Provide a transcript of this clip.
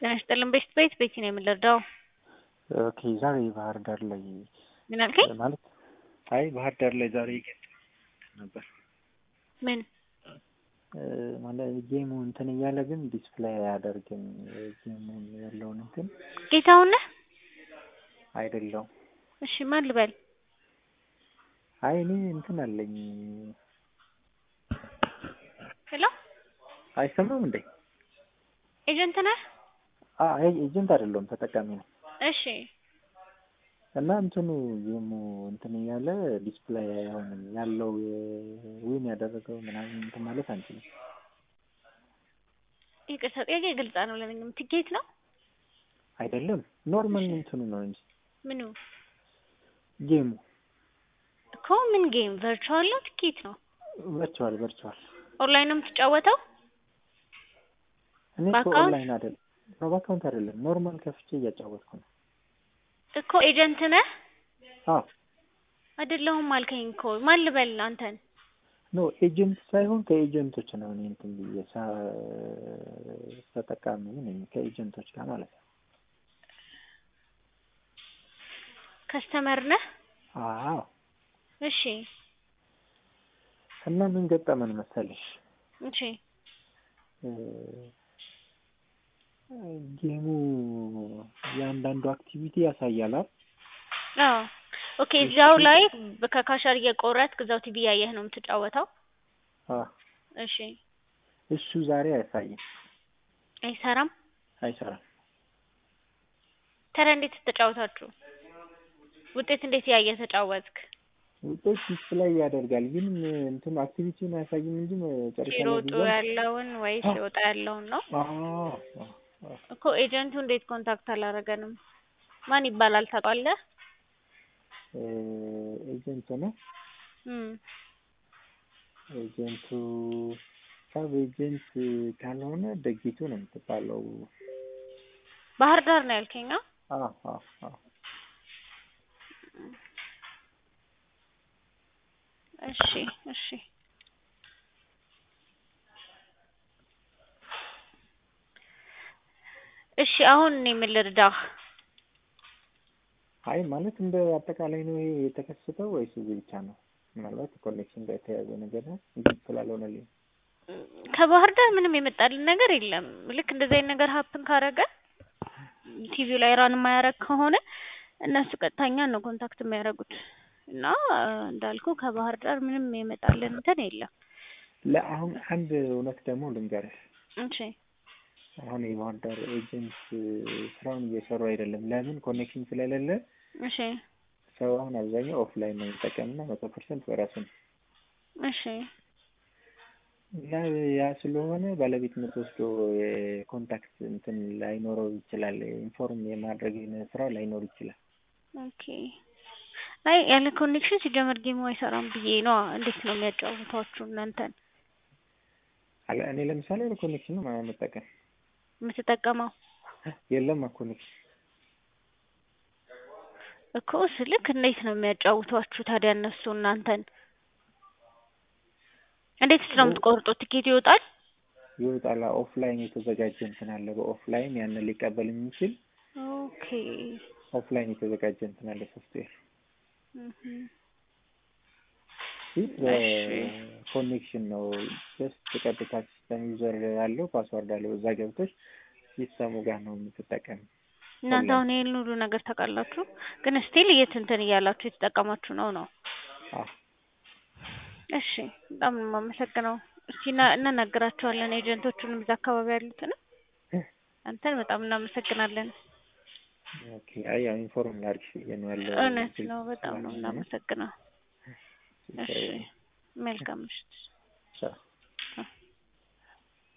ጤና ይስጥልን ቤት ቤት ቤት ነው የምንረዳው። ኦኬ ዛሬ ባህር ዳር ላይ ምን አልከኝ? ማለት አይ ባህር ዳር ላይ ዛሬ ነበር ምን ማለት ጌሙ እንትን እያለ ግን ዲስፕሌይ አያደርግም። ጌሙን ያለውን እንትን ጌታውን ነህ? አይደለውም። እሺ ማን ልበል? አይ እኔ እንትን አለኝ። ሄሎ አይሰማም እንዴ? ኤጀንት ነህ? አይ ኤጀንት አይደለሁም ተጠቃሚ ነው። እሺ እና እንትኑ ጌሙ እንትን እያለ ዲስፕሌይ አይሆንም ያለው ዊን ያደረገው ምናምን እንትን ማለት አንችልም። ይቅርታ ጥያቄ ግልጽ ነው ለምንም ትኬት ነው አይደለም ኖርማል እንትኑ ነው እንጂ ምኑ ጌሙ እኮ ምን ጌም ቨርቹዋል ነው ትኬት ነው ቨርቹዋል ቨርቹዋል ኦንላይን ነው የምትጫወተው እኔ እኮ በአካውንት? ኦንላይን አይደለም ነው በአካውንት አይደለም ኖርማል ከፍቼ እያጫወትኩ ነው። እኮ ኤጀንት ነህ አዎ አይደለሁም አልከኝ እኮ ማን ልበል አንተን ኖ ኤጀንት ሳይሆን ከኤጀንቶች ነው እኔ እንትን ብዬ ሳ- ተጠቃሚ ነኝ ከኤጀንቶች ጋር ማለት ነው። ከስተመር ነህ አዎ እሺ እና ምን ገጠመን መሰለሽ እሺ እ ጌሙ የአንዳንዱ አክቲቪቲ ያሳያል አይደል? አዎ ኦኬ እዛው ላይ ከካሸር እየቆረጥክ እዛው ቲቪ ያየህ ነው የምትጫወተው አዎ እሺ እሱ ዛሬ አያሳይም፣ አይሰራም አይሰራም። ታዲያ እንዴት ተጫወታችሁ ውጤት እንዴት ያየህ ተጫወትክ ውጤት ዲስፕላይ ያደርጋል ግን እንትን አክቲቪቲውን አያሳይም እንጂ መጨረሻ ላይ ሲሮጡ ቢሆን ያለውን ወይስ አዎ። ሲወጣ ያለውን ነው አዎ አዎ አዎ እኮ ኤጀንቱ እንዴት ኮንታክት አላረገንም ማን ይባላል ታውቃለህ እ ኤጀንት ነው እም ኤጀንቱ ሰብ ኤጀንት ካልሆነ ደጊቱ ነው የምትባለው። ባህር ዳር ነው ያልከኝ አ? አዎ አዎ አዎ እሺ እሺ እሺ አሁን እኔ ምን ልርዳህ አይ ማለት እንደ አጠቃላይ ነው ይሄ የተከሰተው ወይስ እዚህ ብቻ ነው? ምናልባት ኮኔክሽን ጋር የተያያዘ ነገር ነው እንጂ ስላልሆነልኝ ከባህር ዳር ምንም የመጣልን ነገር የለም ልክ እንደዚህ አይነት ነገር ሀፕን ካረገ ቲቪው ላይ ራን የማያረግ ከሆነ እነሱ ቀጥታኛ ነው ኮንታክት የሚያደርጉት እና እንዳልኩ ከባህር ዳር ምንም የመጣልን እንትን የለም ለአሁን አንድ እውነት ደግሞ ልንገርህ። እሺ አሁን የባህር ዳር ኤጀንት ስራውን እየሰሩ አይደለም። ለምን? ኮኔክሽን ስለሌለ እሺ ሰው አሁን አብዛኛው ኦፍላይን ነው የሚጠቀምና መቶ ፐርሰንት በራሱ ነው እሺ እና ያ ስለሆነ ባለቤትነት ወስዶ የኮንታክት እንትን ላይኖረው ይችላል። ኢንፎርም የማድረግ ስራ ላይኖር ይችላል። ኦኬ አይ ያለ ኮኔክሽን ሲጀመር ጌሙ አይሰራም ብዬ ነው እንዴት ነው የሚያጫውቷችሁ እናንተን አለ እኔ ለምሳሌ ያለ ኮኔክሽን ነው የምጠቀም የምትጠቀመው የለም ኮኔክሽን እኮ ስልክ እንዴት ነው የሚያጫውቷችሁ ታዲያ እነሱ እናንተን እንዴት ነው የምትቆርጡት ትኬት ይወጣል ይወጣል። ኦፍላይን የተዘጋጀ እንትን አለ። በኦፍላይን ያንን ሊቀበል የሚችል ኦኬ ኦፍላይን የተዘጋጀ እንትን አለ ሶፍትዌር እህ ይህ ኮኔክሽን ነው። ጀስት ቀጥታ ሲስተም ዩዘር ያለው ፓስዋርድ አለው እዛ ገብተሽ ሲስተሙ ጋር ነው የምትጠቀም። እናንተ አሁን ይሄን ሁሉ ነገር ታውቃላችሁ፣ ግን ስቲል የት እንትን እያላችሁ የተጠቀማችሁ ነው ነው። አዎ እሺ በጣም ነው የማመሰግነው። እስቲ እና- እናናግራቸዋለን ኤጀንቶቹንም እዛ አካባቢ ያሉትን አንተን በጣም እናመሰግናለን። ኦኬ። አይ ያው ኢንፎርም ላድርግሽ ብዬ ነው ያለው። እውነት ነው፣ በጣም ነው እናመሰግነው። እሺ መልካም ምሽት። ቻው